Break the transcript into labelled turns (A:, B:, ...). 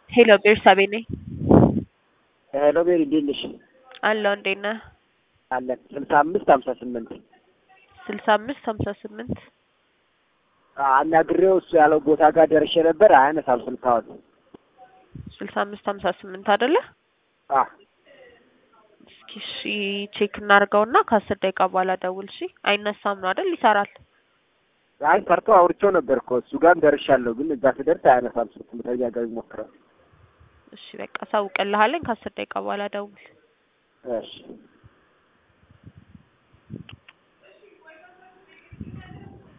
A: ሄሎ ቤርሳቤ ነኝ።
B: ሄሎ ቤሪ እንዴት ነሽ?
A: አለሁ እንዴት ነህ?
B: አለን ስልሳ አምስት ሀምሳ ስምንት
A: ስልሳ አምስት ሀምሳ ስምንት
B: አናግሬው እሱ ያለው ቦታ ጋር ደርሼ ነበር። አያነሳም ስልካውን።
A: ስልሳ አምስት ሀምሳ ስምንት አይደለ?
B: አ
A: እስኪ እሺ ቼክ እናድርገውና ከአስር ደቂቃ በኋላ ደውል። እሺ አይነሳም ነው አይደል? ይሰራል።
B: አይ ፈርቶ አውርቼው ነበር እኮ እሱ ጋርም ደርሻለሁ፣ ግን እዛ ስደርስ አያነሳም ስልክ። በተደጋጋሚ ሞክረው።
A: እሺ በቃ ሳውቅልሃለኝ። ከአስር ደቂቃ በኋላ ደውል።
B: እሺ